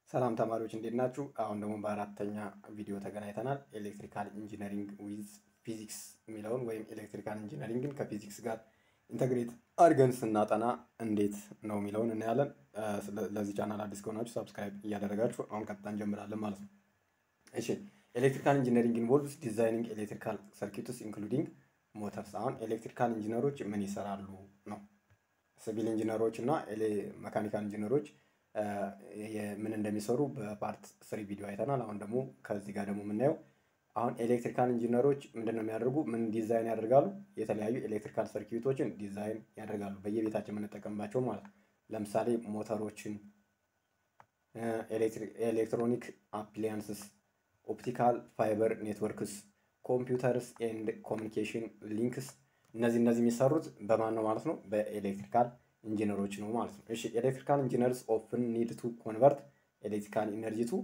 ሰላም ተማሪዎች እንዴት ናችሁ? አሁን ደግሞ በአራተኛ ቪዲዮ ተገናኝተናል። ኤሌክትሪካል ኢንጂነሪንግ ዊዝ ፊዚክስ የሚለውን ወይም ኤሌክትሪካል ኢንጂነሪንግን ከፊዚክስ ጋር ኢንተግሬት አድርገን ስናጠና እንዴት ነው የሚለውን እናያለን። ለዚህ ቻናል አዲስ ከሆናችሁ ሰብስክራይብ እያደረጋችሁ አሁን ቀጥታ እንጀምራለን ማለት ነው። እሺ ኤሌክትሪካል ኢንጂነሪንግ ኢንቮልቭስ ዲዛይኒንግ ኤሌክትሪካል ሰርኪትስ ኢንክሉዲንግ ሞተርስ። አሁን ኤሌክትሪካል ኢንጂነሮች ምን ይሰራሉ ነው። ሲቪል ኢንጂነሮች እና መካኒካል ኢንጂነሮች ምን እንደሚሰሩ በፓርት ስሪ ቪዲዮ አይተናል። አሁን ደግሞ ከዚህ ጋር ደግሞ የምናየው አሁን ኤሌክትሪካል ኢንጂነሮች ምንድን ነው የሚያደርጉ? ምን ዲዛይን ያደርጋሉ? የተለያዩ ኤሌክትሪካል ሰርኪቶችን ዲዛይን ያደርጋሉ፣ በየቤታችን የምንጠቀምባቸው ማለት ነው። ለምሳሌ ሞተሮችን፣ ኤሌክትሮኒክ አፕሊያንስስ፣ ኦፕቲካል ፋይበር ኔትወርክስ፣ ኮምፒውተርስ ኤንድ ኮሚኒኬሽን ሊንክስ እነዚህ እነዚህ የሚሰሩት በማን ነው ማለት ነው? በኤሌክትሪካል ኢንጂነሮች ነው ማለት ነው። እሺ ኤሌክትሪካል ኢንጂነርስ ኦፍን ኒድ ቱ ኮንቨርት ኤሌክትሪካል ኢነርጂ ቱ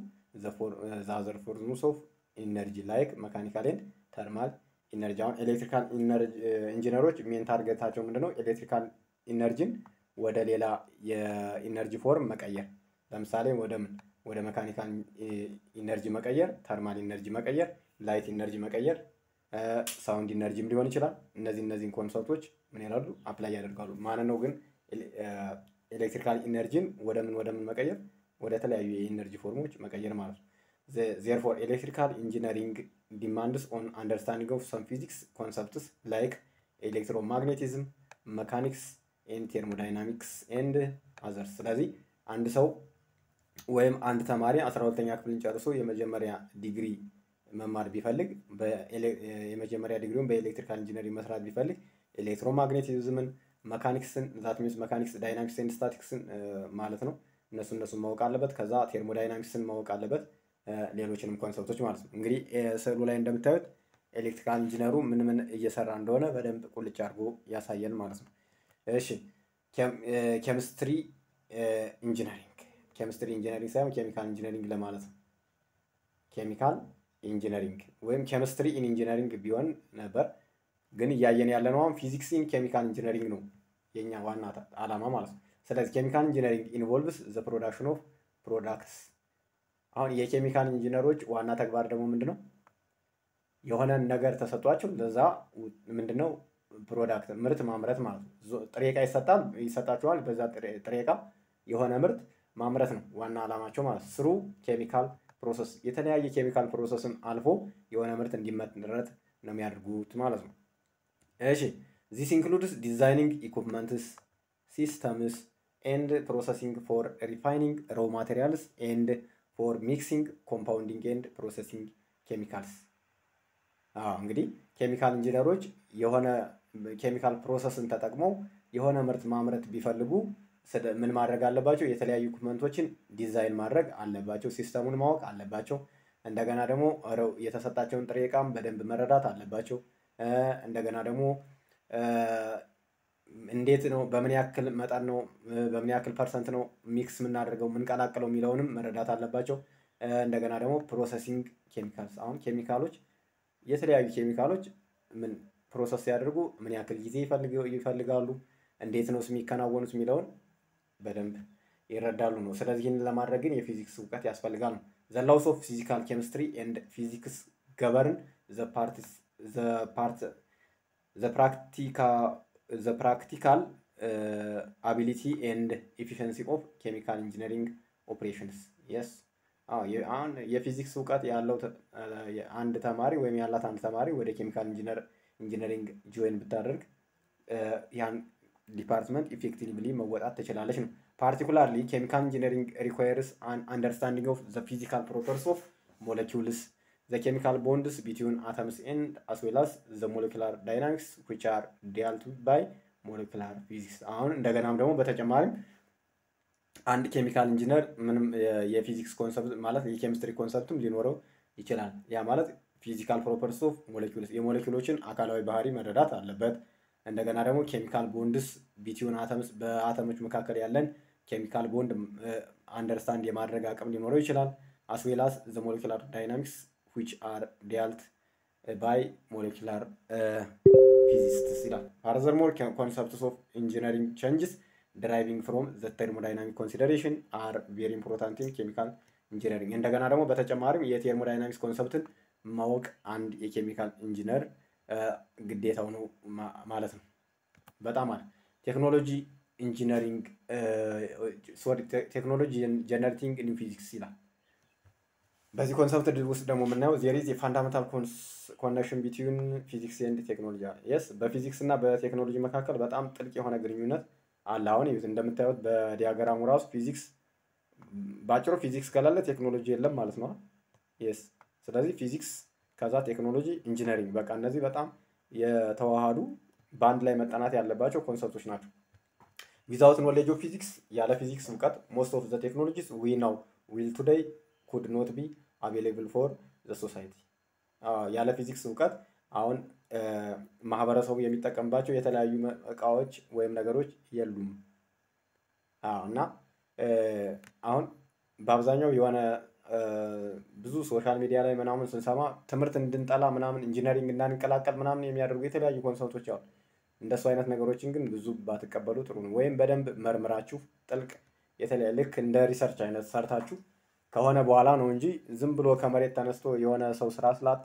ዘ ፎርምስ ኦፍ ኢነርጂ ላይክ መካኒካል ኤንድ ተርማል ኢነርጂ። አሁን ኤሌክትሪካል ኢንጂነሮች ሜን ታርጌታቸው ምንድነው? ኤሌክትሪካል ኢነርጂን ወደ ሌላ የኢነርጂ ፎርም መቀየር። ለምሳሌ ወደ ምን ወደ መካኒካል ኢነርጂ መቀየር፣ ተርማል ኢነርጂ መቀየር፣ ላይት ኢነርጂ መቀየር፣ ሳውንድ ኢነርጂም ሊሆን ይችላል። እነዚህ እነዚህን ኮንሰፕቶች ምን ይላሉ? አፕላይ ያደርጋሉ። ማን ነው ግን ኤሌክትሪካል ኢነርጂን ወደ ምን ወደ ምን መቀየር? ወደ ተለያዩ የኢነርጂ ፎርሞች መቀየር ማለት ነው። ዜርፎር ኤሌክትሪካል ኢንጂነሪንግ ዲማንድስ ኦን አንደርስታንዲንግ ኦፍ ሰም ፊዚክስ ኮንሰፕትስ ላይክ ኤሌክትሮማግኔቲዝም፣ መካኒክስ ኤንድ ቴርሞዳይናሚክስ ኤንድ አዘርስ። ስለዚህ አንድ ሰው ወይም አንድ ተማሪ አስራ ሁለተኛ ክፍልን ጨርሶ የመጀመሪያ ዲግሪ መማር ቢፈልግ የመጀመሪያ ዲግሪውን በኤሌክትሪካል ኢንጂነሪንግ መስራት ቢፈልግ ኤሌክትሮማግኔቲዝምን መካኒክስን ዛት ሚንስ መካኒክስ ዳይናሚክስ ኤንድ ስታቲክስን ማለት ነው። እነሱ እነሱን ማወቅ አለበት። ከዛ ቴርሞዳይናሚክስን ማወቅ አለበት። ሌሎችንም ኮንሰፕቶች ማለት ነው። እንግዲህ ስዕሉ ላይ እንደምታዩት ኤሌክትሪካል ኢንጂነሩ ምን ምን እየሰራ እንደሆነ በደንብ ቁልጭ አድርጎ ያሳየን ማለት ነው። እሺ ኬሚስትሪ ኢንጂነሪንግ ኬሚስትሪ ኢንጂነሪንግ ሳይሆን ኬሚካል ኢንጂነሪንግ ለማለት ነው። ኬሚካል ኢንጂነሪንግ ወይም ኬሚስትሪ ኢን ኢንጂነሪንግ ቢሆን ነበር ግን እያየን ያለ ነው አሁን ፊዚክስ ኢን ኬሚካል ኢንጂነሪንግ ነው የኛ ዋና ዓላማ ማለት ነው። ስለዚህ ኬሚካል ኢንጂነሪንግ ኢንቮልቭስ ዘ ፕሮዳክሽን ኦፍ ፕሮዳክትስ። አሁን የኬሚካል ኢንጂነሮች ዋና ተግባር ደግሞ ምንድን ነው? የሆነን ነገር ተሰጧቸው ለዛ ምንድን ነው ፕሮዳክት ምርት ማምረት ማለት ነው። ጥሬ ዕቃ ይሰጣል ይሰጣቸዋል። በዛ ጥሬ ዕቃ የሆነ ምርት ማምረት ነው ዋና ዓላማቸው ማለት ነው። ስሩ ኬሚካል ፕሮሰስ የተለያየ ኬሚካል ፕሮሰስን አልፎ የሆነ ምርት እንዲመረት ነው የሚያደርጉት ማለት ነው። እሺ ዚስ ኢንክሉድስ ዲዛይኒንግ ኢኩፕመንትስ ሲስተምስ ኤንድ ፕሮሰሲንግ ፎር ሪፋይኒንግ ሮው ማቴሪያልስ ኤንድ ፎር ሚክሲንግ ኮምፓውንዲንግ ኤንድ ፕሮሰሲንግ ኬሚካልስ። እንግዲህ ኬሚካል ኢንጂነሮች የሆነ ኬሚካል ፕሮሰስን ተጠቅመው የሆነ ምርት ማምረት ቢፈልጉ ምን ማድረግ አለባቸው? የተለያዩ ኢኩፕመንቶችን ዲዛይን ማድረግ አለባቸው። ሲስተሙን ማወቅ አለባቸው። እንደገና ደግሞ የተሰጣቸውን ጥሬ ዕቃም በደንብ መረዳት አለባቸው። እንደገና ደግሞ እንዴት ነው በምን ያክል መጠን ነው በምን ያክል ፐርሰንት ነው ሚክስ የምናደርገው የምንቀላቅለው የሚለውንም መረዳት አለባቸው። እንደገና ደግሞ ፕሮሰሲንግ ኬሚካልስ አሁን ኬሚካሎች የተለያዩ ኬሚካሎች ምን ፕሮሰስ ሲያደርጉ ምን ያክል ጊዜ ይፈልጋሉ፣ እንዴት ነው የሚከናወኑት የሚለውን በደንብ ይረዳሉ ነው። ስለዚህ ይህንን ለማድረግ ግን የፊዚክስ እውቀት ያስፈልጋል ነው። ዘ ላውስ ኦፍ ፊዚካል ኬሚስትሪ ኤንድ ፊዚክስ ገበርን ዘ ፕራክቲካል አቢሊቲ ኤንድ ኤፊሽንሲ ኦፍ ኬሚካል ኢንጂነሪንግ ኦፕሬሽንስ የስ አሁን የፊዚክስ እውቀት ያለው አንድ ተማሪ ወይም ያላት አንድ ተማሪ ወደ ኬሚካል ኢንጂነሪንግ ጆይን ብታደርግ ያን ዲፓርትመንት ኢፌክቲቭሊ መወጣት ትችላለች ነው። ፓርቲኩላርሊ ኬሚካል ኢንጂነሪንግ ሪኳየርስ አን አንደርስታንዲንግ ኦፍ ዘ ፊዚካል ፕሮፐርስ ኦፍ ሞለኪውልስ ዘ ኬሚካል ቦንድስ ቢትዊን አተምስ ኤንድ አስ ዌል አስ ዘ ሞለኪላር ዳይናሚክስ ዊች አር ዲያልቱ ባይ ሞለኪላር ፊዚክስ። አሁን እንደገናም ደግሞ በተጨማሪም አንድ ኬሚካል ኢንጂነር ምንም የፊዚክስ ኮንሰፕት ማለት የኬሚስትሪ ኮንሰፕትም ሊኖረው ይችላል። ያ ማለት ፊዚካል ፕሮፐርስ ኦፍ ሞለኪውልስ የሞለኪውሎችን አካላዊ ባህሪ መረዳት አለበት። እንደገና ደግሞ ኬሚካል ቦንድስ ቢትዊን አተምስ በአተሞች መካከል ያለን ኬሚካል ቦንድ አንደርስታንድ የማድረግ አቅም ሊኖረው ይችላል። አስዌላስ ዘ ሞለኪላር ዳይናሚክስ ዊች አር ዲያልት ባይ ሞለኪላር ፊዚስትስ ይላል። ፋርዘርሞር ኮንሰፕትስ ኦፍ ኢንጂነሪንግ ቼንጅስ deriving from the thermodynamic consideration are very important in chemical ኢንጂነሪንግ። እንደገና ደግሞ በተጨማሪም የቴርሞዳይናሚክስ ኮንሰፕትን ማወቅ አንድ የኬሚካል ኢንጂነር ግዴታው ነው ማለት ነው። በጣም አለ ቴክኖሎጂ ኢንጂነሪንግ ሶሪ ቴክኖሎጂ ጀነሬቲንግ ኒው ፊዚክስ ይላል። በዚህ ኮንሰፕት ውስጥ ደግሞ የምናየው ዜር ኢዝ የፋንዳሜንታል ኮኔክሽን ቢትዊን ፊዚክስ ኤንድ ቴክኖሎጂ የስ በፊዚክስ እና በቴክኖሎጂ መካከል በጣም ጥልቅ የሆነ ግንኙነት አለ። አሁን ይሁት እንደምታዩት በዲያግራሙ ራሱ ፊዚክስ በአጭሩ ፊዚክስ ከሌለ ቴክኖሎጂ የለም ማለት ነው። የስ ስለዚህ ፊዚክስ ከዛ ቴክኖሎጂ ኢንጂነሪንግ በቃ እነዚህ በጣም የተዋሃዱ በአንድ ላይ መጠናት ያለባቸው ኮንሰፕቶች ናቸው። ዊዛውት ኖሌጅ ኦፍ ፊዚክስ ያለ ፊዚክስ እውቀት ሞስት ኦፍ ዘ ቴክኖሎጂስ ዊ ናው ዊል ቱዴይ ኩድ ኖት ቢ አቬሌብል ፎር ዘ ሶሳይቲ። ያለ ፊዚክስ እውቀት አሁን ማህበረሰቡ የሚጠቀምባቸው የተለያዩ እቃዎች ወይም ነገሮች የሉም እና አሁን በአብዛኛው የሆነ ብዙ ሶሻል ሚዲያ ላይ ምናምን ስንሰማ ትምህርት እንድንጠላ ምናምን ኢንጂነሪንግ እንዳንቀላቀል ምናምን የሚያደርጉ የተለያዩ ኮንሰፕቶች አሉ። እንደሱ አይነት ነገሮችን ግን ብዙ ባትቀበሉ ጥሩ ነው። ወይም በደንብ መርምራችሁ ጥልቅ የተለያየ ልክ እንደ ሪሰርች አይነት ሰርታችሁ ከሆነ በኋላ ነው እንጂ ዝም ብሎ ከመሬት ተነስቶ የሆነ ሰው ስራ ስላጣ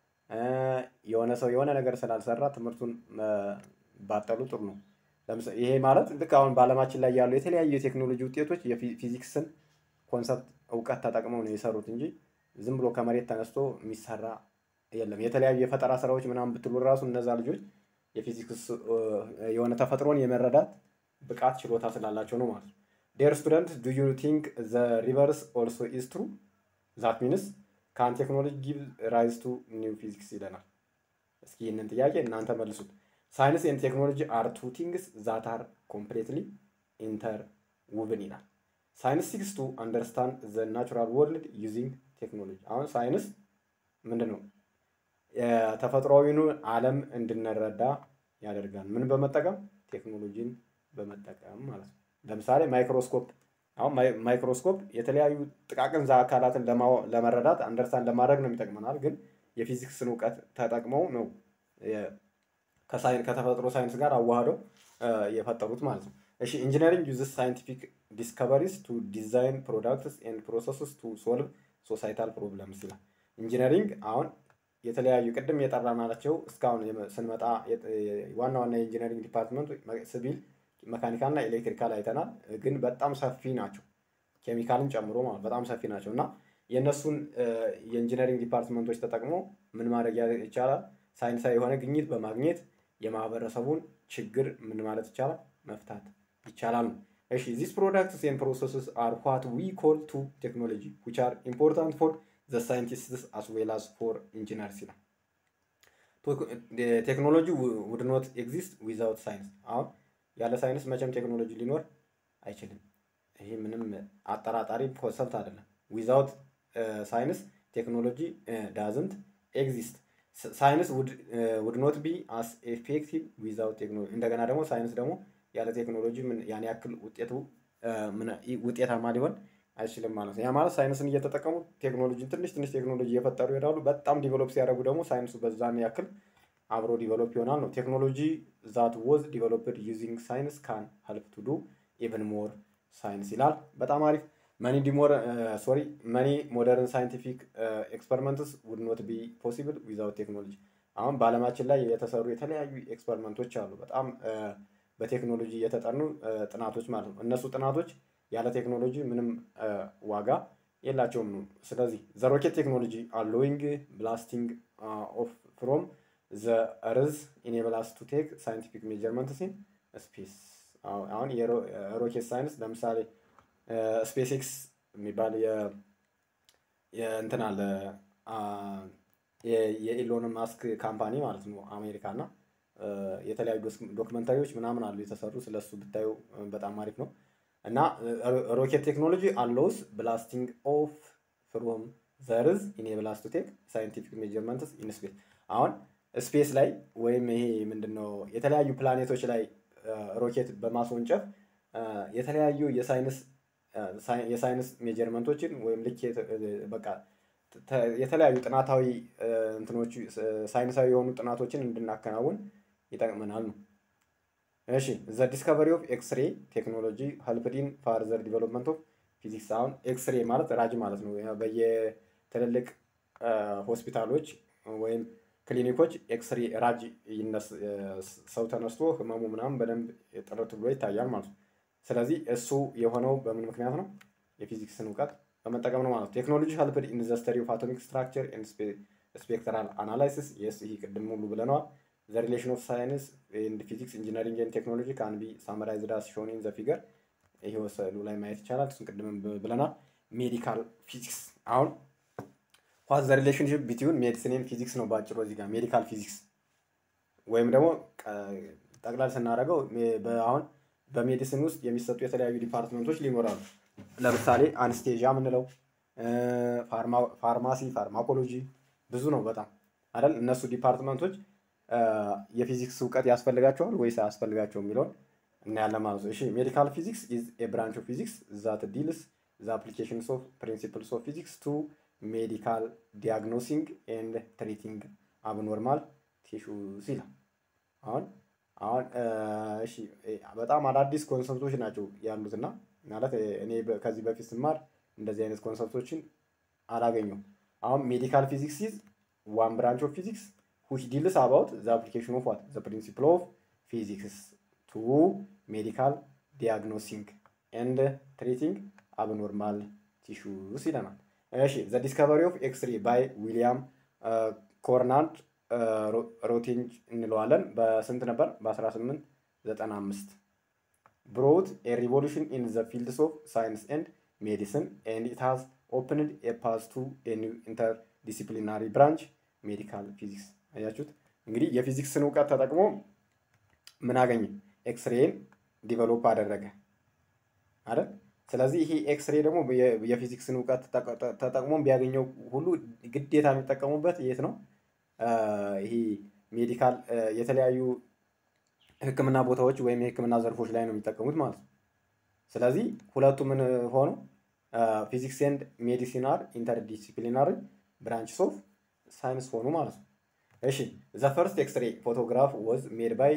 የሆነ ሰው የሆነ ነገር ስላልሰራ ትምህርቱን ባጠሉ ጥሩ ነው። ይሄ ማለት ልክ አሁን በዓለማችን ላይ ያሉ የተለያዩ የቴክኖሎጂ ውጤቶች የፊዚክስን ኮንሰፕት እውቀት ተጠቅመው ነው የሰሩት እንጂ ዝም ብሎ ከመሬት ተነስቶ የሚሰራ የለም። የተለያዩ የፈጠራ ስራዎች ምናምን ብትሉ ራሱ እነዛ ልጆች የፊዚክስ የሆነ ተፈጥሮን የመረዳት ብቃት ችሎታ ስላላቸው ነው ማለት ነው። ዴር ስቱደንት ዱ ዩ ቲንክ ዘ ሪቨርስ ኦልሶ ኢዝ ትሩ ዛት ሚንስ ካን ቴክኖሎጂ ጊቭ ራይዝ ቱ ኒው ፊዚክስ ይለናል። እስኪ ይህንን ጥያቄ እናንተ መልሱት። ሳይንስ ኤንድ ቴክኖሎጂ አር ቱ ቲንግስ ዛት አር ኮምፕሌትሊ ኢንተር ውብን ይላል። ሳይንስ ሲክስ ቱ አንደርስታንድ ዘ ናቹራል ወርልድ ዩዚንግ ቴክኖሎጂ። አሁን ሳይንስ ምንድን ነው? የተፈጥሯዊኑ ዓለም እንድንረዳ ያደርጋል። ምን በመጠቀም ቴክኖሎጂን በመጠቀም ማለት ነው። ለምሳሌ ማይክሮስኮፕ አሁን ማይክሮስኮፕ የተለያዩ ጥቃቅን አካላትን ለመረዳት አንደርስታንድ ለማድረግ ነው የሚጠቅመናል። ግን የፊዚክስን እውቀት ተጠቅመው ነው ከተፈጥሮ ሳይንስ ጋር አዋህደው የፈጠሩት ማለት ነው። እሺ ኢንጂነሪንግ ዩዝስ ሳይንቲፊክ ዲስከቨሪስ ቱ ዲዛይን ፕሮዳክትስ ኤንድ ፕሮሰስስ ቱ ሶልቭ ሶሳይታል ፕሮብለምስ ይላል። ኢንጂነሪንግ አሁን የተለያዩ ቅድም የጠራናቸው እስካሁን ስንመጣ ዋና ዋና የኢንጂነሪንግ ዲፓርትመንት ሲቪል፣ መካኒካል እና ኤሌክትሪካል አይተናል። ግን በጣም ሰፊ ናቸው፣ ኬሚካልን ጨምሮ ማለት በጣም ሰፊ ናቸው እና የእነሱን የኢንጂነሪንግ ዲፓርትመንቶች ተጠቅሞ ምን ማድረግ ይቻላል? ሳይንሳዊ የሆነ ግኝት በማግኘት የማህበረሰቡን ችግር ምን ማለት ይቻላል? መፍታት ይቻላል ነው። እሺ ዚስ ፕሮዳክትስ ኤንድ ፕሮሰስስ አር ዋት ዊ ኮል ቱ ቴክኖሎጂ ዊች አር ኢምፖርታንት ፎር ዘ ሳይንቲስትስ አስ ዌል አስ ፎር ኢንጂነርስ ይላል። ቴክኖሎጂ ውድ ኖት ኤግዚስት ዊዛውት ሳይንስ። አሁን ያለ ሳይንስ መቼም ቴክኖሎጂ ሊኖር አይችልም። ይሄ ምንም አጠራጣሪ ኮንሰፕት አይደለም። ዊዛውት ሳይንስ ቴክኖሎጂ ዳዝንት ኤግዚስት። ሳይንስ ውድ ኖት ቢ አስ ኤፌክቲቭ ዊዛውት ቴክኖሎጂ። እንደገና ደግሞ ሳይንስ ደግሞ ያለ ቴክኖሎጂ ያን ያክል ውጤቱ ውጤታማ ሊሆን አይችልም ማለት ነው። ያ ማለት ሳይንስን እየተጠቀሙ ቴክኖሎጂን ትንሽ ትንሽ ቴክኖሎጂ እየፈጠሩ ይሄዳሉ። በጣም ዲቨሎፕ ሲያደርጉ ደግሞ ሳይንሱ በዛን ያክል አብሮ ዲቨሎፕ ይሆናል ነው። ቴክኖሎጂ ዛት ወዝ ዲቨሎፕድ ዩዚንግ ሳይንስ ካን ሄልፕ ቱ ዱ ኢቨን ሞር ሳይንስ ይላል። በጣም አሪፍ መኒ ዲሞር ሶሪ መኒ ሞደርን ሳይንቲፊክ ኤክስፐሪመንትስ ውድ ኖት ቢ ፖሲብል ዊዛውት ቴክኖሎጂ። አሁን በዓለማችን ላይ የተሰሩ የተለያዩ ኤክስፐሪመንቶች አሉ። በጣም በቴክኖሎጂ የተጠኑ ጥናቶች ማለት ነው። እነሱ ጥናቶች ያለ ቴክኖሎጂ ምንም ዋጋ የላቸውም ነው። ስለዚህ ዘ ሮኬት ቴክኖሎጂ አሎዊንግ ብላስቲንግ ኦፍ ፍሮም ዘ እርዝ ኢኔብላስ ቱ ቴክ ሳይንቲፊክ ሜጀርመንትስ ኢን ስፔስ። አሁን የሮኬት ሳይንስ ለምሳሌ ስፔስ ኤክስ የሚባል እንትን አለ የኢሎን ማስክ ካምፓኒ ማለት ነው አሜሪካ እና የተለያዩ ዶክመንታሪዎች ምናምን አሉ የተሰሩ ስለሱ ብታዩ በጣም አሪፍ ነው። እና ሮኬት ቴክኖሎጂ አሎውስ ብላስቲንግ ኦፍ ፍሮም ዘርዝ ኢኔብላስ ቱ ቴክ ሳይንቲፊክ ሜጀርመንትስ ኢን ስፔስ። አሁን ስፔስ ላይ ወይም ይሄ ምንድነው የተለያዩ ፕላኔቶች ላይ ሮኬት በማስወንጨፍ የተለያዩ የሳይንስ የሳይንስ ሜጀርመንቶችን ወይም ልክ በቃ የተለያዩ ጥናታዊ እንትኖች ሳይንሳዊ የሆኑ ጥናቶችን እንድናከናውን ይጠቅመናል ነው። እሺ ዘ ዲስከቨሪ ኦፍ ኤክስሬ ቴክኖሎጂ ሄልፕድ ኢን ፋርዘር ዲቨሎፕመንት ኦፍ ፊዚክስ አሁን ኤክስሬ ማለት ራጅ ማለት ነው። በየትልልቅ ሆስፒታሎች ወይም ክሊኒኮች ኤክስሬ ራጅ ሰው ተነስቶ ህመሙ ምናምን በደንብ ጥርት ብሎ ይታያል ማለት ነው። ስለዚህ እሱ የሆነው በምን ምክንያት ነው? የፊዚክስን እውቀት በመጠቀም ነው ማለት ነው። ቴክኖሎጂ ሄልፕድ ኢን ዘ ስተዲ ኦፍ አቶሚክ ስትራክቸር ኤንድ ስፔክትራል አናላይሲስ የስ ይህ ቅድም ሁሉ ብለነዋል። ዘ ሪሌሽን ኦፍ ሳይንስ ኤንድ ፊዚክስ ኢንጂነሪንግ ኤንድ ቴክኖሎጂ ካን ቢ ሳመራይዝድ አስ ሾን ኢን ዘ ፊገር። ይሄ ስዕሉ ላይ ማየት ይቻላል። እሱን ቅድም ብለናል። ሜዲካል ፊዚክስ አሁን ዋት ዘ ሪሌሽንሽፕ ቢትዊን ሜዲሲን ኤንድ ፊዚክስ ነው በአጭሩ እዚህ ጋር ሜዲካል ፊዚክስ ወይም ደግሞ ጠቅላላ ስናደርገው አሁን በሜዲሲን ውስጥ የሚሰጡ የተለያዩ ዲፓርትመንቶች ሊኖራሉ። ለምሳሌ አንስቴዣ የምንለው ፋርማሲ፣ ፋርማኮሎጂ ብዙ ነው በጣም አይደል? እነሱ ዲፓርትመንቶች የፊዚክስ እውቀት ያስፈልጋቸዋል ወይስ አያስፈልጋቸውም የሚለውን እናያለን ማለት ነው። እሺ ሜዲካል ፊዚክስ ኢዝ ኤ ብራንች ኦፍ ፊዚክስ ዛት ዲልስ ዘ አፕሊኬሽንስ ኦፍ ፕሪንሲፕልስ ኦፍ ፊዚክስ ቱ ሜዲካል ዲያግኖሲንግ ኤንድ ትሪቲንግ አብኖርማል ቲሹስ ይላል። አሁን አሁን እሺ በጣም አዳዲስ ኮንሰፕቶች ናቸው ያሉትና ማለት እኔ ከዚህ በፊት ስማር እንደዚህ አይነት ኮንሰፕቶችን አላገኘሁም። አሁን ሜዲካል ፊዚክስ ኢዝ ዋን ብራንች ኦፍ ፊዚክስ ዊች ዲልስ አባውት ዘ አፕሊኬሽን ኦፍ ዋት ዘ ፕሪንሲፕል ኦፍ ፊዚክስ ቱ ሜዲካል ዲያግኖሲንግ ኤንድ ትሪቲንግ አብኖርማል ቲሹስ ይለናል። እሺ ዘ ዲስከቨሪ ኦፍ ኤክስሬ ባይ ዊሊያም ኮርናንድ ሮቲንጅ እንለዋለን። በስንት ነበር? በ1895 ብሮት ኤ ሪቮሉሽን ኢን ዘ ፊልድስ ኦፍ ሳይንስ ኤንድ ሜዲሲን ኤንድ ኢት ሃዝ ኦፕንድ ኤ ፓዝ ቱ ኤ ኒው ኢንተርዲሲፕሊናሪ ብራንች ሜዲካል ፊዚክስ። አያችሁት እንግዲህ የፊዚክስን እውቀት ተጠቅሞ ምን አገኘ? ኤክስሬን ዲቨሎፕ አደረገ አይደል? ስለዚህ ይሄ ኤክስሬ ደግሞ የፊዚክስን እውቀት ተጠቅሞ ቢያገኘው ሁሉ ግዴታ የሚጠቀሙበት የት ነው? ይሄ ሜዲካል የተለያዩ ሕክምና ቦታዎች ወይም የሕክምና ዘርፎች ላይ ነው የሚጠቀሙት ማለት ነው። ስለዚህ ሁለቱ ምን ሆኑ? ፊዚክስ ኤንድ ሜዲሲን አር ኢንተርዲሲፕሊናሪ ብራንችስ ኦፍ ሳይንስ ሆኑ ማለት ነው። እሺ ዘ ፈርስት ኤክስሬ ፎቶግራፍ ወዝ ሜድ ባይ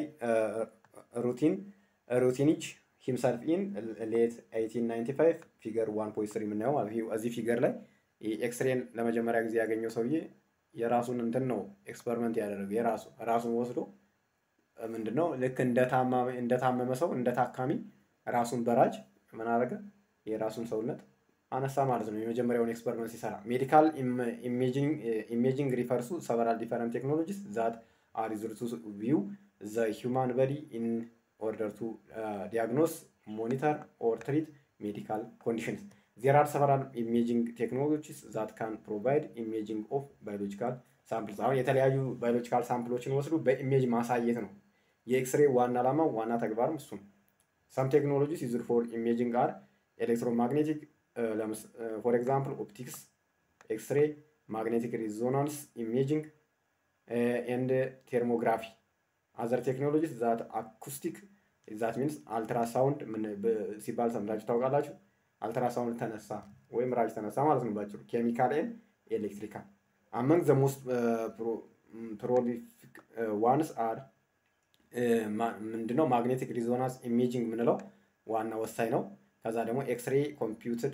ሩቲን ሩቲኒች ሂምሰልፍ ኢን ሌት 1895 ፊገር 1.3 የምናየው ማለት ነው። እዚህ ፊገር ላይ ኤክስሬን ለመጀመሪያ ጊዜ ያገኘው ሰውዬ የራሱን እንትን ነው ኤክስፐሪመንት ያደረገው የራሱ ራሱን ወስዶ ምንድን ነው ልክ እንደታመመ ሰው እንደ ታካሚ ራሱን በራጅ ምን አደረገ የራሱን ሰውነት አነሳ ማለት ነው። የመጀመሪያውን ኤክስፐሪመንት ሲሰራ ሜዲካል ኢሜጂንግ ሪፈርሱ ሰቨራል ዲፈረንት ቴክኖሎጂስ ዛት አር ዩዝድ ቱ ቪው ዘ ሂውማን በዲ ኢን ኦርደር ቱ ዲያግኖስ ሞኒተር ኦር ትሪት ሜዲካል ኮንዲሽንስ ዜር አር ሰቨራል ኢሜጂንግ ቴክኖሎጂስ ዛት ካን ፕሮቫይድ ኢሜጂንግ ኦፍ ባዮሎጂካል ሳምፕልስ። አሁን የተለያዩ ባዮሎጂካል ሳምፕሎችን ወስዱ በኢሜጅ ማሳየት ነው የኤክስሬ ዋና ዓላማው ዋና ተግባርም እሱ ነው። ሰም ቴክኖሎጂስ ዩዝድ ፎር ኢሜጂንግ አር ኤሌክትሮማግኔቲክ ፎር ኤግዛምፕል ኦፕቲክስ፣ ኤክስሬ፣ ማግኔቲክ ሪዞናንስ ኢሜጂንግ ኤንድ ቴርሞግራፊ አዘር ቴክኖሎጂስ ዛት አኩስቲክ ዛት ሚንስ አልትራሳውንድ ሲባል ሰምታችሁ ታውቃላችሁ። አልትራሳውንድ ተነሳ ወይም ራጅ ተነሳ ማለት ነው ባጭሩ። ኬሚካል ኤንድ ኤሌክትሪካል አመንግ ዘ ሞስት ፕሮሊፊክ ዋንስ አር ምንድነው ማግኔቲክ ሪዞናንስ ኢሜጂንግ የምንለው ዋና ወሳኝ ነው። ከዛ ደግሞ ኤክስሬ ኮምፒውትድ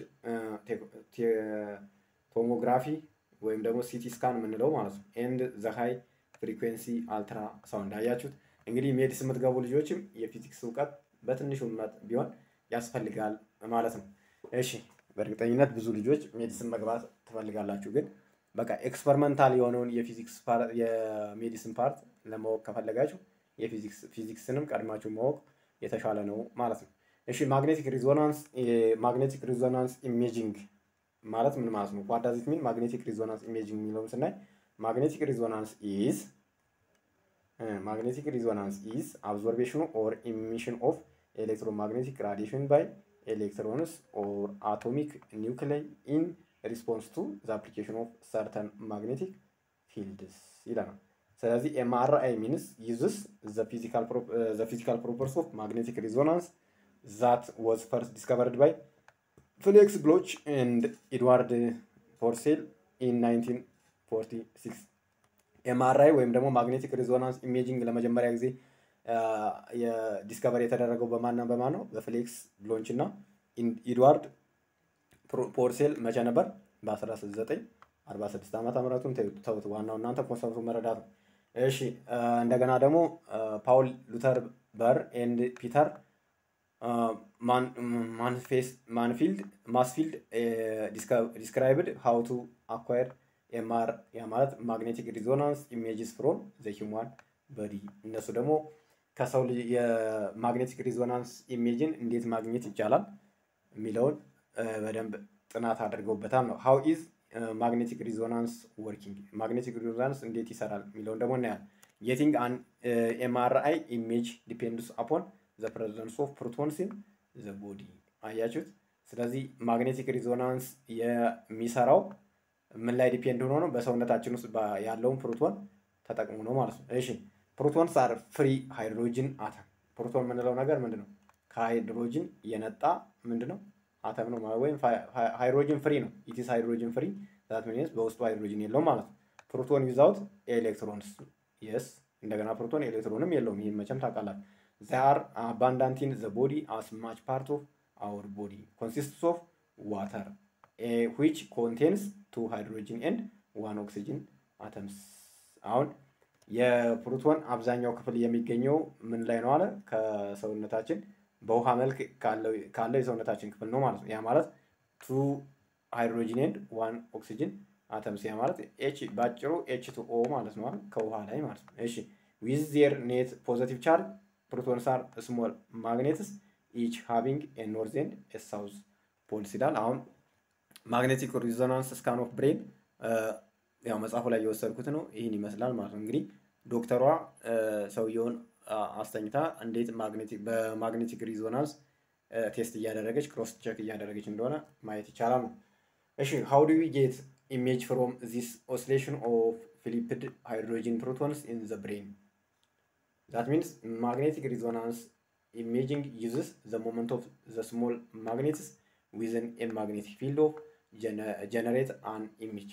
ቶሞግራፊ ወይም ደግሞ ሲቲ ስካን የምንለው ማለት ነው። ኤንድ ዘ ሃይ ፍሪኩዌንሲ አልትራ ሳውንድ አያችሁት። እንግዲህ ሜዲስ የምትገቡ ልጆችም የፊዚክስ እውቀት በትንሹ ቢሆን ያስፈልጋል ማለት ነው። እሺ በእርግጠኝነት ብዙ ልጆች ሜዲሲን መግባት ትፈልጋላችሁ፣ ግን በቃ ኤክስፐሪመንታል የሆነውን የፊዚክስ የሜዲሲን ፓርት ለማወቅ ከፈለጋችሁ የፊዚክስ ፊዚክስንም ቀድማችሁ ማወቅ የተሻለ ነው ማለት ነው። እሺ ማግኔቲክ ሪዞናንስ ማግኔቲክ ሪዞናንስ ኢሜጂንግ ማለት ምን ማለት ነው? ዋት ዳዝ ኢት ሚን ማግኔቲክ ሪዞናንስ ኢሜጂንግ የሚለውን ስናይ ማግኔቲክ ሪዞናንስ ኢዝ ማግኔቲክ ሪዞናንስ ኢዝ አብዞርቤሽኑ ኦር ኢሚሽን ኦፍ ኤሌክትሮማግኔቲክ ራዲሽን ባይ ኤሌክትሮንስ ኦር አቶሚክ ኒውክሌይ ኢን ሪስፖንስ ቱ ዘ አፕሊኬሽን ኦፍ ሰርተን ማግኔቲክ ፊልድስ ይለናል። ስለዚህ ኤምአርአይ ሚንስ ዩዝስ ዘ ፊዚካል ፕሮፐርስ ኦፍ ማግኔቲክ ሪዞናንስ ዛት ዋዝ ፈርስት ዲስከቨርድ ባይ ፍሌክስ ብሎች ኤንድ ኤድዋርድ ፖርሴል ኢን 1946 ኤምአርአይ ወይም ደግሞ ማግኔቲክ ሪዞናንስ ኢሜጂንግ ለመጀመሪያ ጊዜ ዲስከቨር የተደረገው በማና በማን ነው? በፍሌክስ ብሎንች እና ኢድዋርድ ፖርሴል መቼ ነበር? በ1946 ዓመተ ምህረቱን ተውት። ዋናው እናንተ ኮንሰፕቱ መረዳት ነው። እሺ እንደገና ደግሞ ፓውል ሉተር በር ኤንድ ፒተር ማንፊልድ ማስፊልድ ዲስክራይብድ ሃው ቱ አኳየር ኤምአር ያ ማለት ማግኔቲክ ሪዞናንስ ኢሜጅስ ፍሮም ዘ ሂውማን በዲ እነሱ ደግሞ ከሰው ልጅ የማግኔቲክ ሪዞናንስ ኢሜጅን እንዴት ማግኘት ይቻላል የሚለውን በደንብ ጥናት አድርገውበታል ነው። ሃው ኢዝ ማግኔቲክ ሪዞናንስ ወርኪንግ ማግኔቲክ ሪዞናንስ እንዴት ይሰራል የሚለውን ደግሞ እናያለን። ጌቲንግ አን ኤምአርአይ ኢሜጅ ዲፔንድስ አፖን ዘ ፕሬዘንስ ኦፍ ፕሮቶንስ ኢን ዘ ቦዲ አያችሁት። ስለዚህ ማግኔቲክ ሪዞናንስ የሚሰራው ምን ላይ ዲፔንድ ሆኖ ነው? በሰውነታችን ውስጥ ያለውን ፕሮቶን ተጠቅሞ ነው ማለት ነው። እሺ ፕሮቶንስ አር ፍሪ ሃይድሮጅን አተም። ፕሮቶን የምንለው ነገር ምንድን ነው? ከሃይድሮጅን የነጣ ምንድን ነው? አተም ነው ወይም ሃይድሮጅን ፍሪ ነው። ኢትስ ሃይድሮጅን ፍሪ ዛት ሚንስ በውስጡ ሃይድሮጅን የለውም ማለት ነው። ፕሮቶን ዊዛውት ኤሌክትሮንስ የስ እንደገና ፕሮቶን ኤሌክትሮንም የለውም። ይህን መቼም ታውቃላችሁ። ዛር አባንዳንት ኢን ዘ ቦዲ አስ ማች ፓርት ኦፍ አወር ቦዲ ኮንሲስትስ ኦፍ ዋተር ዊች ኮንቴንስ ቱ ሃይድሮጅን ኤንድ ዋን ኦክሲጅን አተምስ። አሁን የፕሮቶን አብዛኛው ክፍል የሚገኘው ምን ላይ ነው አለ? ከሰውነታችን በውሃ መልክ ካለው የሰውነታችን ክፍል ነው ማለት ነው። ያ ማለት ቱ ሃይድሮጂን ኤንድ ዋን ኦክሲጅን አተምስ ያ ማለት ኤች በአጭሩ ኤች ቱ ኦ ማለት ነው ከውሃ ላይ ማለት ነው። እሺ ዊዝ ዜር ኔት ፖዘቲቭ ቻርጅ ፕሮቶንስ አር ስሞል ማግኔትስ ኢች ሃቪንግ ኤ ኖርዝ ኤንድ ኤ ሳውዝ ፖልስ ይላል። አሁን ማግኔቲክ ሪዞናንስ ስካን ኦፍ ብሬን ያው መጽሐፉ ላይ የወሰድኩት ነው። ይህን ይመስላል ማለት ነው። እንግዲህ ዶክተሯ ሰውየውን አስተኝታ እንዴት በማግኔቲክ ሪዞናንስ ቴስት እያደረገች ክሮስ ቼክ እያደረገች እንደሆነ ማየት ይቻላል ነው። እሺ ሃው ዱ ዊ ጌት ኢሜጅ ፍሮም ዚስ ኦሲሌሽን ኦፍ ፊሊፕድ ሃይድሮጂን ፕሮቶንስ ኢን ዘ ብሬን ዛት ሚንስ ማግኔቲክ ሪዞናንስ ኢሜጂንግ ዩዝስ ዘ ሞመንት ኦፍ ዘ ስሞል ማግኔትስ ዊዝን ኤ ማግኔቲክ ፊልድ ኦፍ ጀነሬት አን ኢሜጅ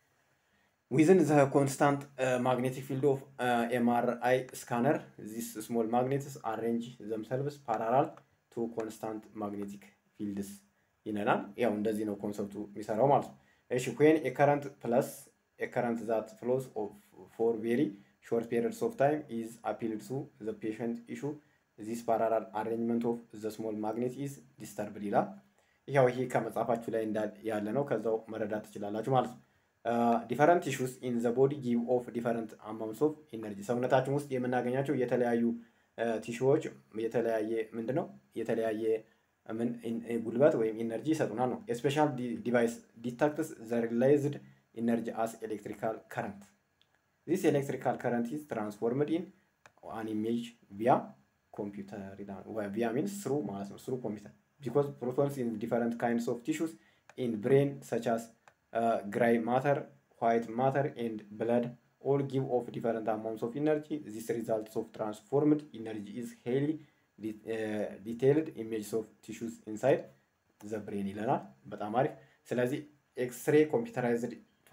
ዊዝን ዘ ኮንስታንት ማግኔቲክ ፊልድ ኦፍ ኤምአርአይ ስካነር ዚስ ስሞል ማግኔትስ አሬንጅ ዘምሰልቭስ ፓራላል ቱ ኮንስታንት ማግኔቲክ ፊልድስ ይለናል። ያው እንደዚህ ነው ኮንሰፕቱ የሚሰራው ማለት ነው። እሺ ዌን ኤ ከረንት ፕለስ ኤ ከረንት ዛት ፍሎስ ፎር ቬሪ ሾርት ፔሪድስ ኦፍ ታይም ኢዝ አፒልድ ቱ ዘ ፔሸንት ኢሹ ዚስ ፓራላል አሬንጅመንት ኦፍ ዘ ስሞል ማግኔት ኢዝ ዲስተርብድ ይላል። ያው ይሄ ከመጽሐፋችሁ ላይ ያለ ነው። ከዛው መረዳት ትችላላችሁ ማለት ነው። ዲፈረንት ቲሹስ ኢን ዘ ቦዲ ጊቭ ኦፍ ዲፈረንት አማውንትስ ኦፍ ኢነርጂ ሰውነታችን ውስጥ የምናገኛቸው የተለያዩ ቲሹዎች የተለያየ ምንድን ነው የተለያየ ምን ጉልበት ወይም ኢነርጂ ይሰጡናል ነው። የስፔሻል ዲቫይስ ዲታክትስ ዘ ሪላይዝድ ኢነርጂ አስ ኤሌክትሪካል ከረንት ዚስ ኤሌክትሪካል ከረንት ኢዝ ትራንስፎርምድ ኢን አን ኢሜጅ ቪያ ኮምፒውተር ቪያ ሚንስ ስሩ ማለት ነው ስሩ ኮምፒውተር ቢኮዝ ፕሮቶንስ ኢን ዲፈረንት ካይንድስ ኦፍ ቲሹስ ኢን ብሬን ሰች አስ ግራይ ማተር ዋይት ማተር ኤንድ ብለድ all give off different amounts of energy. This results of transformed energy is highly uh, detailed images of tissues inside the brain ይለናል። በጣም አሪፍ። ስለዚህ ኤክስሬ ኮምፒውተራይዝድ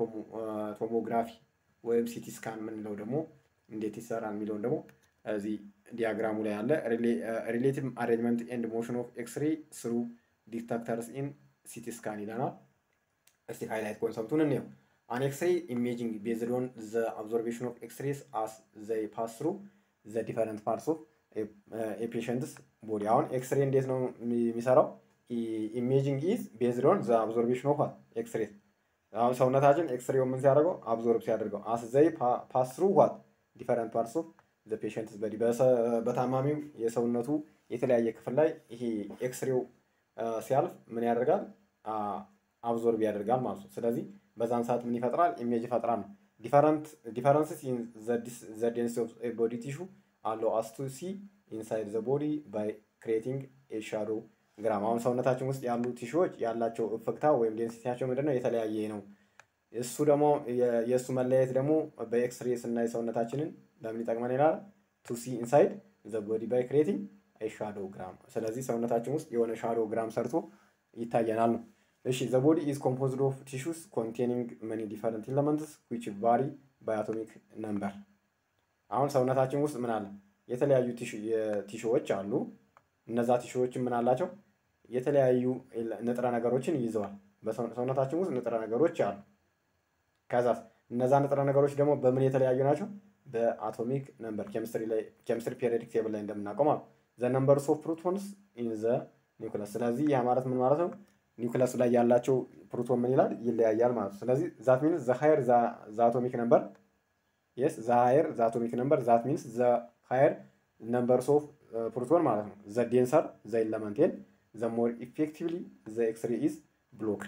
ቶሞግራፊ ወይም ሲቲ ስካን የምንለው ደግሞ እንዴት ይሰራል የሚለውን ደግሞ እዚህ ዲያግራሙ ላይ አለ። ሪሌቲቭ አሬንጅመንት ኤንድ ሞሽን ኦፍ ኤክስሬ ስሩ ዲቴክተርስ ኢን ሲቲ ስካን ይለናል። እስቲ ሃይላይት ኮንሰፕቱን እንየው። An X-ray imaging based on the observation of X-rays as they pass through the different parts of a, uh, a patient's body. አሁን ኤክስሬ እንዴት ነው የሚሰራው? ኢሜጂንግ ኢዝ ቤዝድ ኦን ዘ ኦብዘርቬሽን ኦፍ ኤክስሬ። አሁን ሰውነታችን ኤክስሬው ምን ሲያደርገው አብዞርብ ሲያደርገው አስ ዘይ ፓስ ትሩ ዋት ዲፈረንት ፓርትስ ኦፍ ዘ ፔሸንትስ በዲ በታማሚው የሰውነቱ የተለያየ ክፍል ላይ ይሄ ኤክስሬው ሲያልፍ ምን ያደርጋል? አብዞርብ ያደርጋል ማለት ነው። ስለዚህ በዛን ሰዓት ምን ይፈጥራል? ኢሜጅ ይፈጥራል ነው። ዲፈረንስስ ኢን ዘ ዴንሲቲ ኦፍ ቦዲ ቲሹ አለው አስ ቱ ሲ ኢንሳይድ ዘ ቦዲ ባይ ክሬቲንግ ኤ ሻዶ ግራም። አሁን ሰውነታችን ውስጥ ያሉ ቲሹዎች ያላቸው እፍግታ ወይም ዴንሲቲያቸው ምንድን ነው? የተለያየ ነው። እሱ ደግሞ የእሱ መለያየት ደግሞ በኤክስሬ ስናይ ሰውነታችንን ለምን ይጠቅመን ይላል? ቱ ሲ ኢንሳይድ ዘ ቦዲ ባይ ክሬቲንግ ኤ ሻዶ ግራም። ስለዚህ ሰውነታችን ውስጥ የሆነ ሻዶ ግራም ሰርቶ ይታየናል ነው። እሺ ዘ ቦዲ ኢዝ ኮምፖዝድ ኦፍ ቲሹስ ኮንቴኒንግ መኒ ዲፈረንት ኤለመንትስ ዊች ቫሪ ባይ አቶሚክ ነምበር። አሁን ሰውነታችን ውስጥ ምን አለ? የተለያዩ ቲሹዎች አሉ። እነዛ ቲሹዎችን ምን አላቸው? የተለያዩ ንጥረ ነገሮችን ይይዘዋል። በሰውነታችን ውስጥ ንጥረ ነገሮች አሉ። ከዛ እነዛ ንጥረ ነገሮች ደግሞ በምን የተለያዩ ናቸው? በአቶሚክ ነምበር ኬሚስትሪ ላይ ኬሚስትሪ ፔሪዮዲክ ቴብል ላይ እንደምናውቀው ማለት ዘ ነምበርስ ኦፍ ፕሮቶንስ ኢን ዘ ኒውክለስ። ስለዚህ ያ ማለት ምን ማለት ነው? ኒውክለሱ ላይ ያላቸው ፕሮቶን ምን ይላል? ይለያያል ማለት ነው። ስለዚህ ዛት ሚንስ ዘ ሃየር ዘ አቶሚክ ነምበር የስ ዘ ሃየር ዘ አቶሚክ ነምበር ዛት ሚንስ ዘ ሃየር ነምበርስ ኦፍ ፕሮቶን ማለት ነው። ዘ ዴንሰር ዘ ኢለመንቴን ዘ ሞር ኢፌክቲቭሊ ዘ ኤክስሬ ኢዝ ብሎክድ።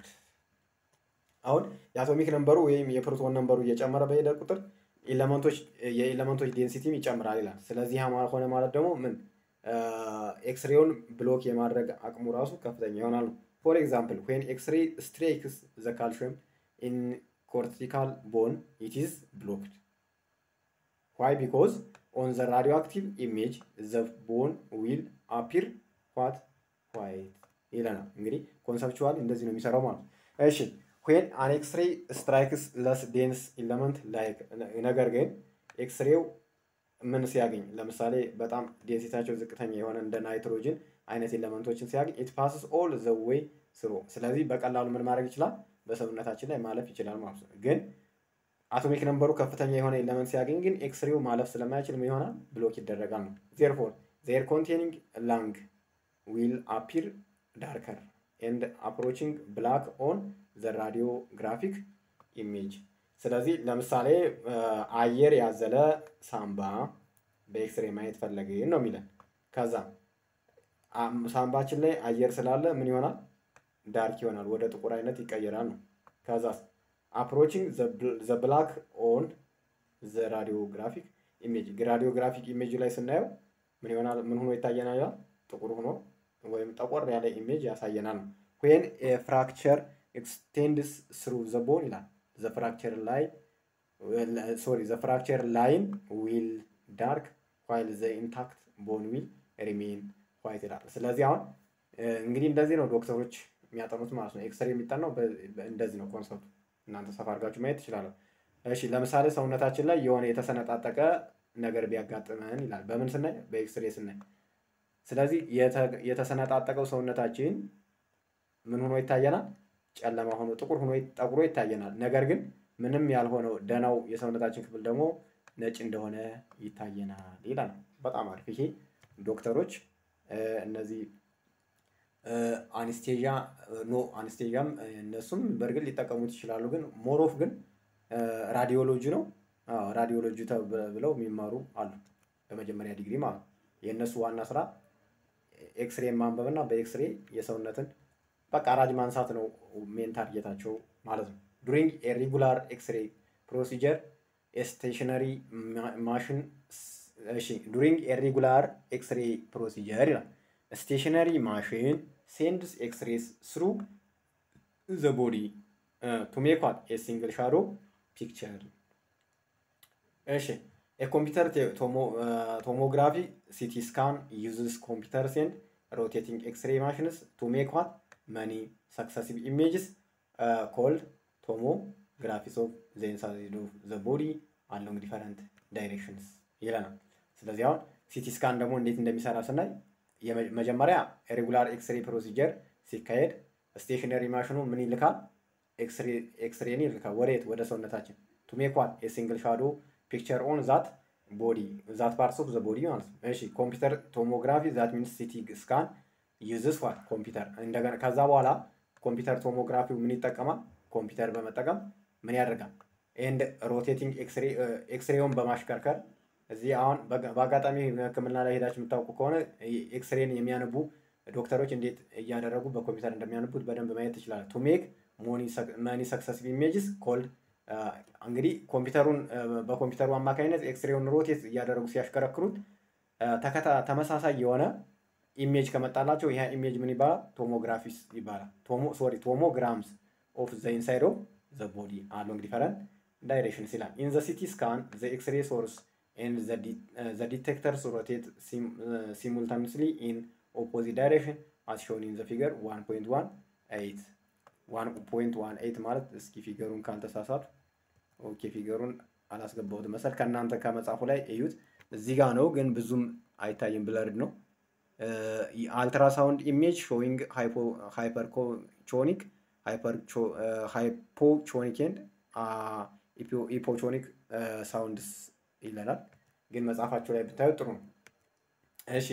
አሁን የአቶሚክ ነምበሩ ወይም የፕሮቶን ነምበሩ እየጨመረ በሄደ ቁጥር ኤሌመንቶች የኤሌመንቶች ዴንሲቲም ይጨምራል ይላል። ስለዚህ ሆነ ማለት ደግሞ ምን ኤክስሬውን ብሎክ የማድረግ አቅሙ ራሱ ከፍተኛ ይሆናል ነው። ፎር ኤግዛምፕል ዌን ኤክስሬ ስትሬክስ ዘ ካልሽየም ኢን ኮርቲካል ቦን ኢት ኢዝ ብሎክድ ዋይ ቢኮዝ ኦን ዘ ራዲዮ አክቲቭ ኢሜጅ ዘ ቦን ዊል አፒር ዋት ዋይት ይለናል። እንግዲህ ኮንሰፕቹዋል እንደዚህ ነው የሚሰራው ማለት ነው። እሺ ዌን አን ኤክስሬ ስትራይክስ ለስ ዴንስ ኢለመንት ላይክ ነገር ግን ኤክስሬው ምን ሲያገኝ ለምሳሌ በጣም ዴንሲታቸው ዝቅተኛ የሆነ እንደ ናይትሮጅን አይነት ኤለመንቶችን ሲያገኝ ኢት ፓስስ ኦል ዘ ዌይ ስሩ። ስለዚህ በቀላሉ ምን ማድረግ ይችላል? በሰውነታችን ላይ ማለፍ ይችላል ማለት ነው። ግን አቶሚክ ነምበሩ ከፍተኛ የሆነ ኤለመንት ሲያገኝ ግን ኤክስሬው ማለፍ ስለማይችል ምን ይሆናል? ብሎክ ይደረጋል ነው። ዜርፎር ዜር ኮንቴኒንግ ላንግ ዊል አፒር ዳርከር ኤንድ አፕሮቺንግ ብላክ ኦን ዘ ራዲዮግራፊክ ኢሜጅ። ስለዚህ ለምሳሌ አየር ያዘለ ሳምባ በኤክስሬ ማየት ፈለግን ነው የሚለን። ከዛ ሳምባችን ላይ አየር ስላለ ምን ይሆናል? ዳርክ ይሆናል፣ ወደ ጥቁር አይነት ይቀየራል ነው። ከዛ አፕሮቺንግ ዘ ብላክ ኦን ዘ ራዲዮግራፊክ ኢሜጅ ራዲዮግራፊክ ኢሜጅ ላይ ስናየው ምን ይሆናል? ምን ሆኖ ይታየናል? ይላል ጥቁር ሆኖ ወይም ጠቆር ያለ ኢሜጅ ያሳየናል ነው። ዌን ፍራክቸር ኤክስቴንድስ ስሩ ዘ ቦን ይላል ዘ ፍራክቸር ላይ ሶሪ ዘ ፍራክቸር ላይን ዊል ዳርክ ዋይል ዘ ኢንታክት ቦን ዊል ሪሜን ዋይት ይላል። ስለዚህ አሁን እንግዲህ እንደዚህ ነው ዶክተሮች የሚያጠኑት ማለት ነው። ኤክስሬ የሚጠናው እንደዚህ ነው ኮንሰፕቱ። እናንተ ሰፋ አድርጋችሁ ማየት ትችላለሁ። እሺ ለምሳሌ ሰውነታችን ላይ የሆነ የተሰነጣጠቀ ነገር ቢያጋጥመን ይላል። በምን ስናይ? በኤክስሬ ስናይ። ስለዚህ የተሰነጣጠቀው ሰውነታችን ምን ሆኖ ይታየናል? ጨለማ ሆኖ ጥቁር ሆኖ ጠቁሮ ይታየናል። ነገር ግን ምንም ያልሆነው ደናው የሰውነታችን ክፍል ደግሞ ነጭ እንደሆነ ይታየናል ይላል። በጣም አሪፍ። ይሄ ዶክተሮች እነዚህ አኒስቴዣ ኖ አኒስቴዣም እነሱም በእርግጥ ሊጠቀሙት ይችላሉ። ግን ሞሮፍ ግን ራዲዮሎጂ ነው። ራዲዮሎጂ ብለው የሚማሩ አሉ በመጀመሪያ ዲግሪ ማለት ነው። የእነሱ ዋና ስራ ኤክስሬ ማንበብ እና በኤክስሬ የሰውነትን በቃ ራጅ ማንሳት ነው ሜን ታርጌታቸው ማለት ነው። ዱሪንግ ኤሪጉላር ኤክስሬ ፕሮሲጀር ስቴሽነሪ ማሽን ዱሪንግ ኤሪጉላር ኤክስሬ ፕሮሲጀር ይላል። ስቴሽነሪ ማሽን ሴንድስ ኤክስሬስ ስሩ ዘ ቦዲ ቱ ሜክ ዋት ኤ ሲንግል ሻዶ ፒክቸር። እሺ የኮምፒውተር ቶሞግራፊ ሲቲ ስካን ዩዝስ ኮምፒውተር ሴንድ ሮቴቲንግ ኤክስሬ ማሽንስ ቱ ሜክ ዋት መኒ ሰክሰሲቭ ኢሜጅስ ኮልድ ቶሞግራፊስ ኦፍ ዘ ኢንሳይድ ኦፍ ዘ ቦዲ አሎንግ ዲፈረንት ዳይሬክሽንስ ይለናል። ስለዚህ አሁን ሲቲ ስካን ደግሞ እንዴት እንደሚሰራ ስናይ መጀመሪያ ሬጉላር ኤክስሬ ፕሮሲጀር ሲካሄድ ስቴሽነሪ ማሽኑ ምን ይልካል? ኤክስሬን ይልካል። ወዴት? ወደ ሰውነታችን ቱ ሜክ ዋት የሲንግል ሻዶ ፒክቸር ኦን ዛት ቦዲ ዛት ፓርትስ ኦፍ ዘ ቦዲ ማለት ነው። እሺ ኮምፒውተር ቶሞግራፊ ዛት ሚንስ ሲቲ ስካን ዩዝስ ዋት ኮምፒውተር እንደገና ከዛ በኋላ ኮምፒውተር ቶሞግራፊው ምን ይጠቀማል? ኮምፒውተር በመጠቀም ምን ያደርጋል? ኤንድ ሮቴቲንግ ኤክስሬውን በማሽከርከር እዚህ አሁን በአጋጣሚ ሕክምና ላይ ሄዳችሁ የምታውቁ ከሆነ ኤክስሬን የሚያነቡ ዶክተሮች እንዴት እያደረጉ በኮምፒውተር እንደሚያነቡት በደንብ ማየት ትችላለ። ቱ ሜክ መኒ ሰክሰሲቭ ኢሜጅስ ኮልድ እንግዲህ ኮምፒውተሩን በኮምፒውተሩ አማካኝነት ኤክስሬውን ሮቴት እያደረጉ ሲያሽከረክሩት ተመሳሳይ የሆነ ኢሜጅ ከመጣላቸው ይህ ኢሜጅ ምን ይባላል? ቶሞግራፊስ ይባላል። ሶሪ ቶሞግራምስ ኦፍ ዘ ኢንሳይድ ኦፍ ዘ ቦዲ አሎንግ ዲፈረንት ዳይሬክሽንስ ይላል። ኢን ዘ ሲቲ ስካን ዘ ኤክስሬ ሶርስ ኤንድ ዘ ዲቴክተርስ ሮቴት ሲሙልታኒስሊ ኢን ኦፖዚት ዳይሬክሽን አስ ሾን ኢን ዘ ፊገር 1.18 1.18 ማለት እስኪ ፊገሩን ካልተሳሳቱ ኦኬ ፊገሩን አላስገባሁትም መሰል ከእናንተ ከመጽሐፉ ላይ እዩት። እዚህ ጋ ነው ግን ብዙም አይታይም፣ ብለርድ ነው። አልትራሳውንድ ኢሜጅ ሾዊንግ ሃይፐርቾኒክ ሃይፖቾኒክ ኤንድ ኢፖቾኒክ ሳውንድስ ይለናል። ግን መጽሐፋቸው ላይ ብታዩ ጥሩ ነው። እሺ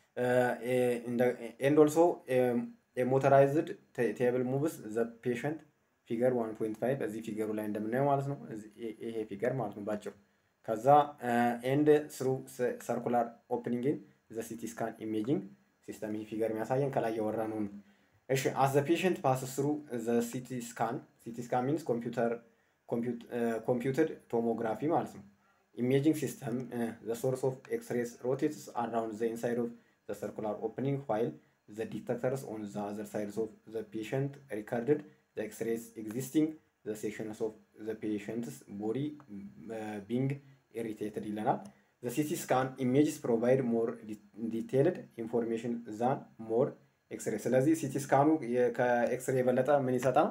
ኤንድ ኦልሶ ሞተራይዝድ ቴብል ሙቭስ ዘ ፔሸንት ፊገር 1.5 እዚህ ፊገሩ ላይ እንደምናየው ማለት ነው። ይሄ ፊገር ማለት ነው ባጭሩ። ከዛ ኤንድ ስሩ ሰርኩላር ኦፕኒንግን ዘ ሲቲ ስካን ኢሜጂንግ ሲስተም ይህ ፊገር የሚያሳየን ከላይ ያወራ ነው። እሺ አስ ዘ ፔሸንት ፓስ ስሩ ዘ ሲቲ ስካን ሲቲ ስካን ሚንስ ኮምፒውተር ኮምፒውትድ ቶሞግራፊ ማለት ነው። ኢሜጂንግ ሲስተም ዘ ሶርስ ኦፍ ኤክስሬስ ሮቴትስ አራውንድ ዘ ኢንሳይድ ኦፍ ዘ ሰርኩላር ኦፕኒንግ ዋይል ዘ ዲቴክተርስ ኦን ዘ አዘር ሳይድስ ኦፍ ዘ ፔሸንት ሪከርድድ ዘ ኤክስሬስ ኤግዚስቲንግ ዘ ሴክሽንስ ኦፍ ዘ ፔሸንትስ ቦዲ ቢንግ ኢሪቴትድ ይለናል። ዘ ሲቲ ስካን ኢሜጅስ ፕሮቫይድ ሞር ዲቴይልድ ኢንፎርሜሽን ዛን ሞር ኤክስሬ። ስለዚህ ሲቲ ስካኑ ከኤክስሬ የበለጠ ምን ይሰጣል?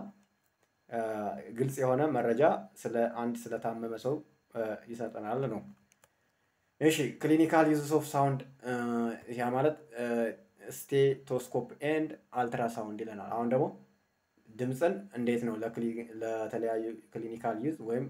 ግልጽ የሆነ መረጃ ስለ አንድ ስለታመመ ሰው ይሰጠናል ነው። እሺ ክሊኒካል ዩዝስ ኦፍ ሳውንድ ያ ማለት ስቴቶስኮፕ ኤንድ አልትራሳውንድ ይለናል። አሁን ደግሞ ድምፅን እንዴት ነው ለተለያዩ ክሊኒካል ዩዝ ወይም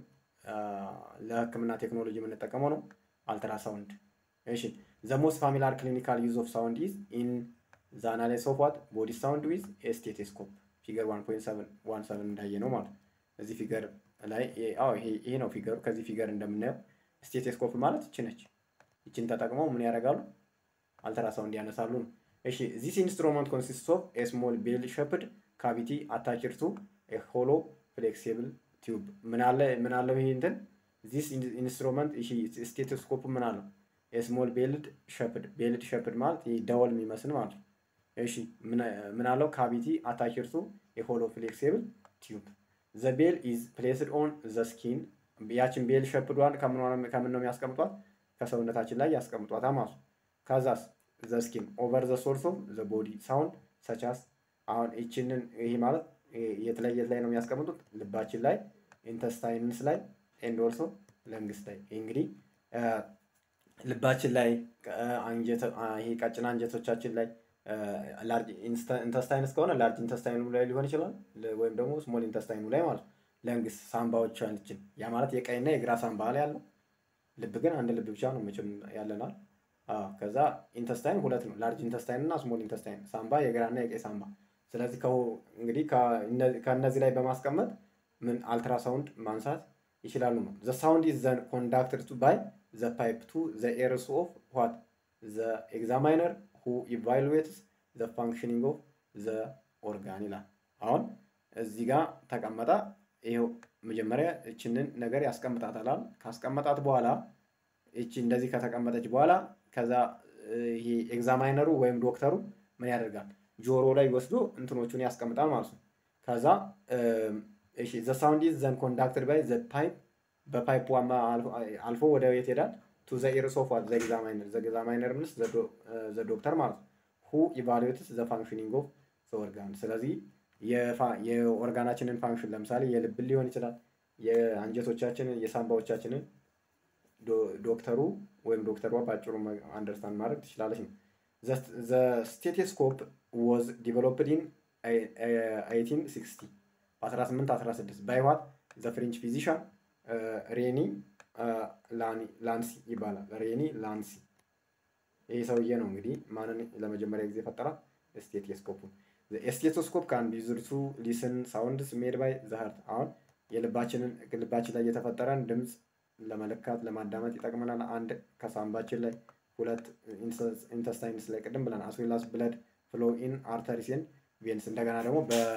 ለሕክምና ቴክኖሎጂ የምንጠቀመው ነው አልትራሳውንድ። እሺ ዘ ሞስት ፋሚላር ክሊኒካል ዩዝ ኦፍ ሳውንድ ኢዝ ኢን ዘ አናላይስ ኦፍ ዋት ቦዲ ሳውንድ ዊዝ ስቴቴስኮፕ ፊገር 1.17 እንዳየ ነው ማለት እዚህ ፊገር ላይ ይሄ ነው ፊገሩ። ከዚህ ፊገር እንደምናየው ስቴቴስኮፕ ማለት ይቺ ነች። ይችን ተጠቅመው ምን ያደርጋሉ? አልትራሳውንድ ያነሳሉ ነው። እሺ ዚስ ኢንስትሩመንት ኮንሲስት ኦፍ ኤ ስሞል ቤል ሸፕድ ካቪቲ አታችድ ቱ ኤ ሆሎ ፍሌክሲብል ቲዩብ። ምን አለ ምን አለው ይሄ እንትን ዚስ ኢንስትሩመንት ይሄ ስቴቶስኮፕ ምን አለው? የስሞል ቤልድ ሸፕድ ቤልድ ሸፕድ ማለት ይሄ ደወል የሚመስል ማለት ነው። እሺ ምን አለው? ካቪቲ አታችድ ቱ ኤ ሆሎ ፍሌክሲብል ቲዩብ ዘ ቤል ኢዝ ፕሌስድ ኦን ዘ ስኪን። ያችን ቤል ሸፕዷን ከምን ነው የሚያስቀምጧት? ከሰውነታችን ላይ ያስቀምጧታ ማለት ነው። ከዛስ ዘ ስኪን ኦቨር ዘ ሶርስ ኦፍ ዘ ቦዲ ሳውንድ ሰቻስ አሁን ይችንን ይሄ ማለት የት ላይ የት ላይ ነው የሚያስቀምጡት? ልባችን ላይ፣ ኢንተስታይንስ ላይ ኤንድ ኦልሶ ለንግስ ላይ። እንግዲህ ልባችን ላይ ይሄ ቀጭን አንጀቶቻችን ላይ ላርጅ ኢንተስታይንስ ከሆነ ላርጅ ኢንተስታይኑ ላይ ሊሆን ይችላል፣ ወይም ደግሞ ስሞል ኢንተስታይኑ ላይ ማለት ለንግስ ሳምባዎቻችን ያ ማለት የቀኝና የግራ ሳምባ ላይ ያለው ልብ ግን አንድ ልብ ብቻ ነው መቼም ያለናል። ከዛ ኢንተስታይን ሁለት ነው፣ ላርጅ ኢንተስታይን እና ስሞል ኢንተስታይን ሳምባ የግራና የቀኝ ሳምባ። ስለዚህ እንግዲህ ከእነዚህ ላይ በማስቀመጥ ምን አልትራሳውንድ ማንሳት ይችላሉ ነው። ዘ ሳውንድ ኢዝ ዘን ኮንዳክትድ ባይ ዘ ፓይፕ ቱ ዘ ኤርስ ኦፍ ዋት ዘ ኤግዛማይነር ሁ ኢቫሉዌትስ ዘ ፋንክሽኒንግ ኦፍ ዘ ኦርጋን ይላል። አሁን እዚህ ጋር ተቀመጣ። ይኸው መጀመሪያ እችንን ነገር ያስቀምጣታል። ካስቀመጣት በኋላ እቺ እንደዚህ ከተቀመጠች በኋላ ከዛ ይሄ ኤግዛማይነሩ ወይም ዶክተሩ ምን ያደርጋል? ጆሮ ላይ ወስዶ እንትኖቹን ያስቀምጣል ማለት ነው። ከዛ እሺ ዘ ሳውንድ ኢዝ ዘን ኮንዳክትድ ባይ ዘ ፓይፕ በፓይፕ አልፎ ወደ የት ሄዳል? ቱ ዘ ኢርስ ኦፍ ዋት ዘ ኤግዛማይነር ዘ ኤግዛማይነር ምንስ ዘ ዶክተር ማለት ነው። ሁ ኢቫሉዌትስ ዘ ፋንክሽኒንግ ኦፍ ዘ ኦርጋን። ስለዚህ የኦርጋናችንን ፋንክሽን ለምሳሌ የልብን ሊሆን ይችላል፣ የአንጀቶቻችንን፣ የሳምባዎቻችንን ዶክተሩ ወይም ዶክተሯ በአጭሩ አንደርስታንድ ማድረግ ትችላለች ነው። ዘ ስቴቴስኮፕ ወዝ ዲቨሎፕድ ኢን 1860 በ1816 ባይ ዋት ዘ ፍሬንች ፊዚሻን ሬኒ ላንሲ ይባላል። ሬኒ ላንሲ ይህ ሰውዬ ነው እንግዲህ ማንን ለመጀመሪያ ጊዜ ፈጠራት? ስቴቴስኮፑን። ስቴቶስኮፕ ካን ቢ ዩዝድ ቱ ሊስን ሳውንድስ ሜድ ባይ ዘ ሃርት። አሁን የልባችንን ልባችን ላይ የተፈጠረን ድምፅ ለመለካት ለማዳመጥ ይጠቅመናል። አንድ ከሳምባችን ላይ፣ ሁለት ኢንተስታይንስ ላይ ቅድም ብለን አስዌላስ ብለድ ፍሎ ኢን አርተሪስን ቬንስ እንደገና ደግሞ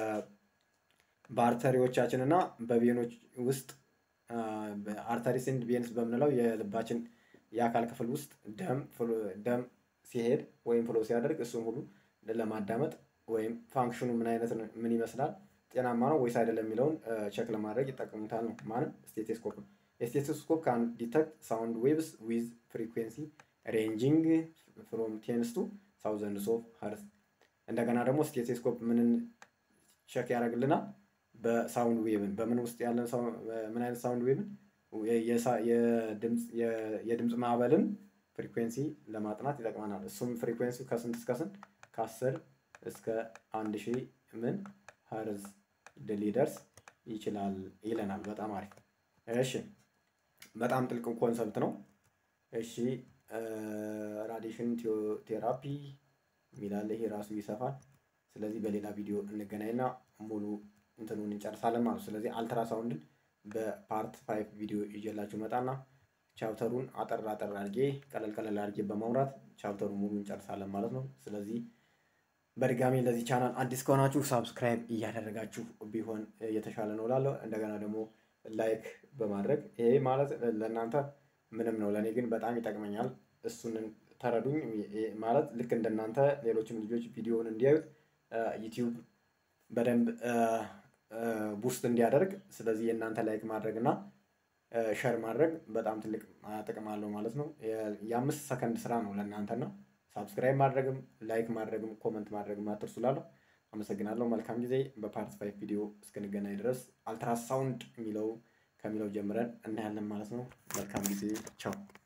በአርተሪዎቻችን እና በቬኖች ውስጥ አርተሪስን ቬንስ በምንለው የልባችን የአካል ክፍል ውስጥ ደም ደም ሲሄድ ወይም ፍሎ ሲያደርግ እሱን ሁሉ ለማዳመጥ ወይም ፋንክሽኑ ምን አይነት ምን ይመስላል ጤናማ ነው ወይስ አይደለም የሚለውን ቸክ ለማድረግ ይጠቀሙታል ነው ማለት ስቴቴስኮፕ ነው። ስቴቶስኮፕ ካን ዲተክት ሳውንድ ዌቭስ ዊዝ ፍሪኩዌንሲ ሬንጂንግ ፍሮም ቴንስ ቱ ሳውዘንድስ ኦፍ ሀርዝ። እንደገና ደግሞ ስቴቴስኮፕ ምንን ቸክ ያደርግልናል? በሳውንድ ዌቭን በምን ውስጥ ያለን ምን አይነት ሳውንድ ዌቭን የድምፅ ማዕበልን ፍሪኩዌንሲ ለማጥናት ይጠቅመናል። እሱም ፍሪኩዌንሲ ከስንት እስከ ስንት ከአስር እስከ አንድ ሺህ ምን ሀርዝ ሊደርስ ይችላል ይለናል። በጣም አሪፍ። እሺ በጣም ጥልቅ ኮንሰፕት ነው። እሺ ራዲሽን ቴራፒ የሚላለ ይሄ ራሱ ይሰፋል። ስለዚህ በሌላ ቪዲዮ እንገናኝና ሙሉ እንትኑን እንጨርሳለን ማለት ነው። ስለዚህ አልትራሳውንድን በፓርት ፋይቭ ቪዲዮ ይዤላችሁ መጣና ቻፕተሩን አጠር አጠር አድርጌ ቀለል ቀለል አድርጌ በማውራት ቻፕተሩን ሙሉ እንጨርሳለን ማለት ነው። ስለዚህ በድጋሚ ለዚህ ቻናል አዲስ ከሆናችሁ ሳብስክራይብ እያደረጋችሁ ቢሆን የተሻለ ነው እላለሁ። እንደገና ደግሞ ላይክ በማድረግ ይሄ ማለት ለእናንተ ምንም ነው፣ ለእኔ ግን በጣም ይጠቅመኛል። እሱን ተረዱኝ። ማለት ልክ እንደናንተ ሌሎችም ልጆች ቪዲዮውን እንዲያዩት ዩቲዩብ በደንብ ቡስት እንዲያደርግ፣ ስለዚህ የእናንተ ላይክ ማድረግ እና ሸር ማድረግ በጣም ትልቅ ጥቅም አለው ማለት ነው። የአምስት ሰከንድ ስራ ነው ለእናንተና ሳብስክራይብ ማድረግም ላይክ ማድረግም ኮመንት ማድረግም አትርሱ እላለሁ። አመሰግናለሁ። መልካም ጊዜ። በፓርት ፋይቭ ቪዲዮ እስክንገናኝ ድረስ አልትራሳውንድ የሚለው ከሚለው ጀምረን እናያለን ማለት ነው። መልካም ጊዜ። ቻው